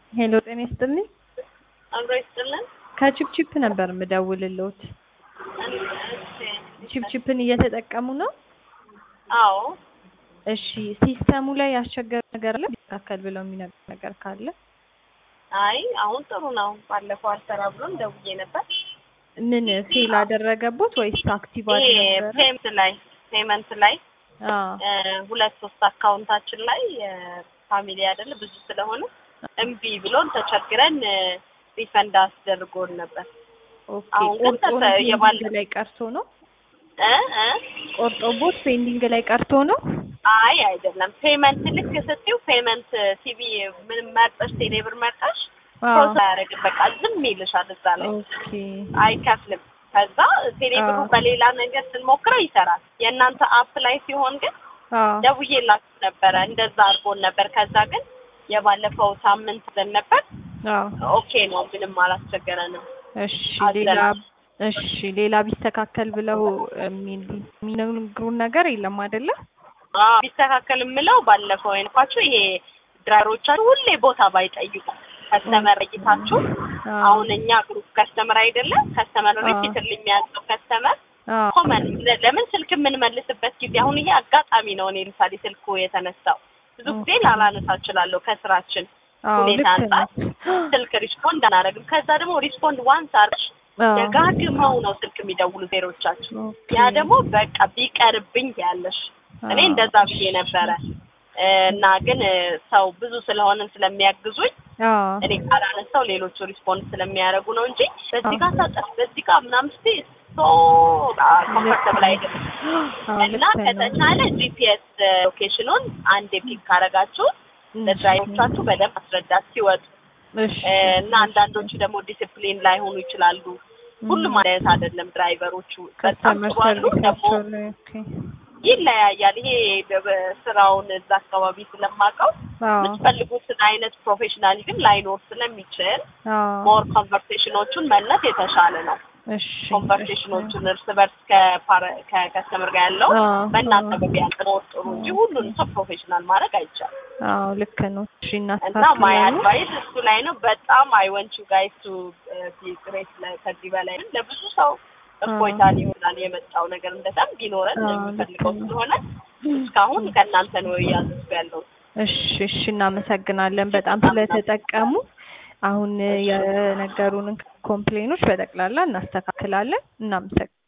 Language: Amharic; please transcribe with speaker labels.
Speaker 1: ሄሎ ጤና ይስጥልኝ።
Speaker 2: አብሮ ይስጥልን።
Speaker 1: ከቺፕቺፕ ነበር የምደውልልዎት። ቺፕቺፕን እየተጠቀሙ ነው?
Speaker 2: አዎ
Speaker 1: እሺ ሲስተሙ ላይ ያስቸገረ ነገር አለ? ቢስተካከል ብለው የሚነግር ነገር ካለ?
Speaker 2: አይ አሁን ጥሩ ነው። ባለፈው አልሰራ ብሎን ደውዬ ነበር።
Speaker 1: ምን ፌል አደረገቦት ወይስ አክቲቭ
Speaker 2: ይሄ
Speaker 1: አልነበረ?
Speaker 2: ፔመንት ላይ ፔመንት ላይ
Speaker 1: አዎ
Speaker 2: እ ሁለት ሶስት አካውንታችን ላይ ፋሚሊ አይደለ ብዙ ስለሆነ እምቢ ብሎን ተቸግረን ሪፈንድ አስደርጎን ነበር።
Speaker 1: ኦኬ።
Speaker 2: አሁን ግን
Speaker 1: ቆርጦ
Speaker 2: ተሰ- የባለ-
Speaker 1: ፔንዲንግ ላይ ቀርቶ ነው?
Speaker 2: እ እ
Speaker 1: ቆርጦቦት ፔንዲንግ ላይ ቀርቶ ነው?
Speaker 2: አይ አይደለም። ፔመንት ልክ ስትይው ፔመንት ሲቪ ምን መርጠሽ ቴሌብር መርጠሽ
Speaker 1: አዎ
Speaker 2: ፕሮሰስ አያደርግም። በቃ ዝም ይልሻል እዛ ላይ
Speaker 1: ኦኬ።
Speaker 2: አይከፍልም። ከዛ ቴሌብሩ
Speaker 1: አዎ።
Speaker 2: በሌላ ነገር ስንሞክረው ይሰራል። የእናንተ አፕ ላይ ሲሆን ግን
Speaker 1: አዎ
Speaker 2: ደውዬላችሁ ነበረ እንደዛ አድርጎን ነበር። ከዛ ግን የባለፈው ሳምንት ብለን ነበር
Speaker 1: አዎ
Speaker 2: ኦኬ ነው፣ ምንም አላስቸገረንም።
Speaker 1: እሺ ሌላ
Speaker 2: አዘናል።
Speaker 1: እሺ ሌላ ቢስተካከል ብለው የሚል- የሚነግሩን ነገር የለም አይደለ?
Speaker 2: አዎ ቢስተካከል የምለው ባለፈው የነኳችሁ ይሄ ድራይቨሮቻችሁ ሁሌ ቦታ ባይጠይቁ ከስተመር እይታችሁ
Speaker 1: አዎ
Speaker 2: አሁን እኛ ግሩፕ ከስተመር አይደለም ከስተመር
Speaker 1: አዎ።
Speaker 2: ሪፒትር የሚያዘው ከስተመር
Speaker 1: አዎ
Speaker 2: ኮመን ለምን ስልክ የምንመልስበት ጊዜ አሁን ይሄ አጋጣሚ ነው። እኔ ለምሳሌ ስልኩ የተነሳው ብዙ ጊዜ ላላነሳ እችላለሁ ከስራችን
Speaker 1: አዎ
Speaker 2: ሁኔታ
Speaker 1: ልክ
Speaker 2: አንጻር
Speaker 1: ነው።
Speaker 2: ስልክ ሪስፖንድ አናደርግም። ከዛ ደግሞ ሪስፖንድ ዋንስ አርሽ
Speaker 1: አዎ
Speaker 2: ደጋግመው ነው ስልክ የሚደውሉ ዜሮቻችሁ።
Speaker 1: ኦኬ።
Speaker 2: ያ ደግሞ በቃ ቢቀርብኝ ያለሽ እኔ
Speaker 1: አዎ።
Speaker 2: እንደዛ ብዬ ነበረ እ እና ግን እ ሰው ብዙ ስለሆንን ስለሚያግዙኝ
Speaker 1: አዎ
Speaker 2: እኔ ካላነሳው ሌሎቹ ሪስፖንድ ስለሚያደርጉ ነው እንጂ በዚህ ጋር ታጠፍ በዚህ ጋር ምናምን ስትይ ሶ ኮምፈርተብል አይደለም።
Speaker 1: አዎ
Speaker 2: እና
Speaker 1: ልክ ነው።
Speaker 2: ከተቻለ ጂፒኤስ ሎኬሽኑን አንድ ፒክ ካረጋችሁ ለድራይቨሮቻችሁ በደንብ ማስረዳት ሲወጡ
Speaker 1: እሺ
Speaker 2: እ እና አንዳንዶቹ ደግሞ ዲሲፕሊን ላይሆኑ ይችላሉ። ሁሉም አይነት አይደለም ድራይቨሮቹ በጣም
Speaker 1: ከስተመር
Speaker 2: ጥሩ አሉ፣ ደግሞ
Speaker 1: ሰርቪሳቸው ላይ ኦኬ።
Speaker 2: ይለያያል። ይሄ በ- ስራውን እዛ አካባቢ ስለማውቀው
Speaker 1: አዎ
Speaker 2: የምትፈልጉትን አይነት ፕሮፌሽናል ግን ላይኖር ስለሚችል
Speaker 1: አዎ
Speaker 2: ሞር ኮንቨርሴሽኖቹን መለስ የተሻለ ነው።
Speaker 1: እሺ
Speaker 2: ኮንቨርሴሽኖቹን እርስ በርስ ከፓረ- ከከስተመር ጋር ያለው
Speaker 1: አዎ
Speaker 2: በእናንተ
Speaker 1: አዎ
Speaker 2: በቢያንስ ሞር ጥሩ እንጂ ሁሉንም ሰው ፕሮፌሽናል ማድረግ አይቻልም።
Speaker 1: አዎ ልክ ነው። እሺ
Speaker 2: እና ማይ
Speaker 1: እናስተካክላለን።
Speaker 2: አድቫይስ እሱ ላይ ነው። በጣም አይ ወንት ዩ ጋይስ ቱ ቢ ግሬት ከዚህ በላይ ለብዙ ሰው እፎይታ ይሆናል የመጣው ነገር እንደዛም ቢኖረን
Speaker 1: አዎ፣
Speaker 2: የሚፈልገው
Speaker 1: ልክ ነው።
Speaker 2: ስለሆነ እስካሁን ከእናንተ ነው እያዘዝኩ ያለው።
Speaker 1: እሺ እሺ እናመሰግናለን በጣም ስለተጠቀሙ። አሁን የነገሩንን ኮምፕሌኖች በጠቅላላ እናስተካክላለን። እናመሰግናለን።